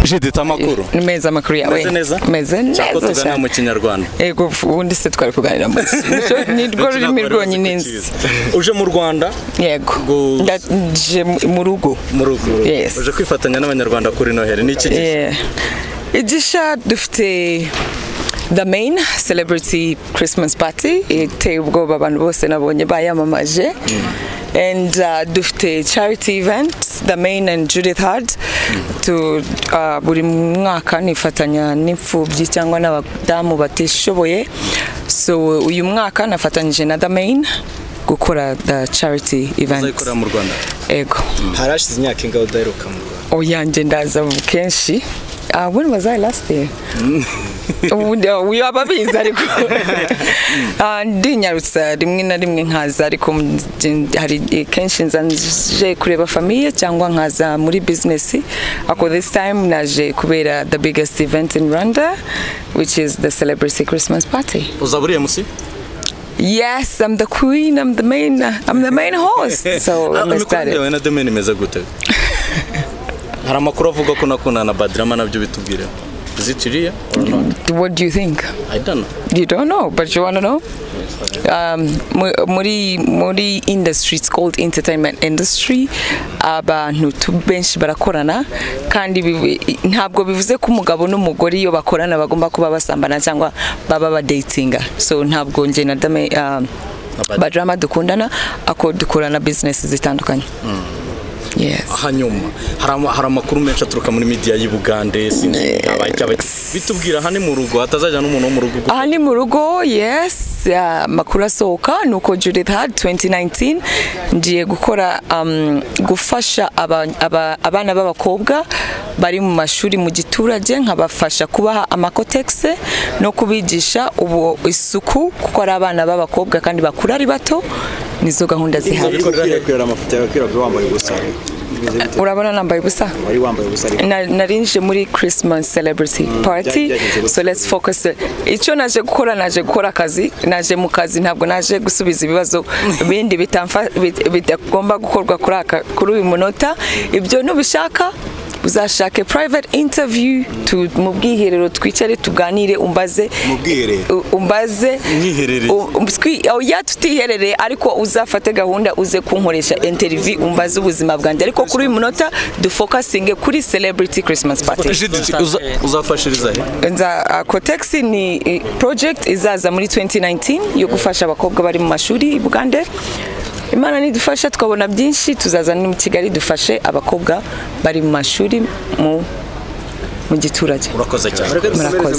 jenoside amakuru meza amakuru yawe Meze neza? meze cyangwa neza tugana mu kinyarwanda ego ubundi se twari kuganira mu cyo ni rwo rurimi rwonyine nzi uje mu rwanda yego Gusa. ndaje mu- mu rugo mu rugo Yes. uje kwifatanya n'abanyarwanda kuri noheli ni iki gihe Yeah. igisha dufite the main celebrity christmas party iteye ubwoba abantu bose nabonye bayamamaje and uh, dufite charity event the main and judith hard to uh, buri mwaka nifatanya n'imfubyi cyangwa n'abadamu batishoboye so uyu mwaka nafatanyije na the main gukora the charity event uzayikorera mu rwanda ego harashize imyaka ingaho udaheruka mu rwanda oyanjye ndaza kenshi Uh, when was I last there? ubundi uyu aba abizi ariko Ah, ndinyarutsa rimwe na rimwe nkaza ariko mu- nje- hari igihe kenshi nza nje kureba famiye cyangwa nkaza muri business ako this time naje kubera the biggest event in Rwanda which is the celebrity Christmas party uzaba uriye musi yes I'm the queen I'm the main I'm the main host so I'm excited na domeni imeze gute hari amakuru avuga ko nakundana na badirama nabyo bitubwire is it real or not what do you think i don't know You don't know, but you want to know? Um, mu- muri muri industry it's called entertainment industry abantu tu benshi barakorana kandi bivu- ntabwo bivuze ko umugabo n'umugore iyo bakorana bagomba kuba basambana cyangwa baba badatinga so ntabwo njye na dame um, Abad- badrama dukundana ako dukorana business zitandukanye yes hanyuma hari ama- hari amakuru menshi aturuka muri media y'u Bugande sinzi abajya bajya bitubwira hano mu rugo hatazajya n'umuntu wo mu rugo aha ni mu rugo yes ah, amakuru asohoka ni uko judith hard 2019 ngiye gukora um, gufasha aba- aba- abana b'abakobwa bari mu mashuri mu giturage nkabafasha kubaha amakotegise no kubigisha ubu isuku kuko ari abana b'abakobwa kandi bakura ari bato nizo gahunda zihari ukwiriye kureba amafoto yawe kwirabura wambaye ubusa Bimeze bite? urabona nambaye ubusa wari wambaye ubusa ariko Na- nari nje muri christmas celebrity party byagenze gute? so let's focus icyo naje gukora naje gukora akazi naje mu kazi ntabwo naje gusubiza ibibazo bindi bitamfa- bit- bitagomba gukorwa kuri aka kuri uyu munota ibyo nubishaka uzashake private interview tu, mu bwiherero twicare tuganire umbaze mu bwiherero u- umbaze Mwiherereye. U- um- twi- oya tutiherereye ariko uzafate gahunda uze kunkoresha interview umbaze ubuzima bwanjye ariko kuri uyu munota dufokasinge kuri celebrity christmas party Judith, uza- uzafashiriza he nza cotex ni i- project izaza muri 2019 yo gufasha abakobwa bari mu mashuri i bugande imana nidufasha twabona byinshi tuzaza no mu kigali dufashe abakobwa bari mu mashuri mu mu giturage urakoze cyane murakoze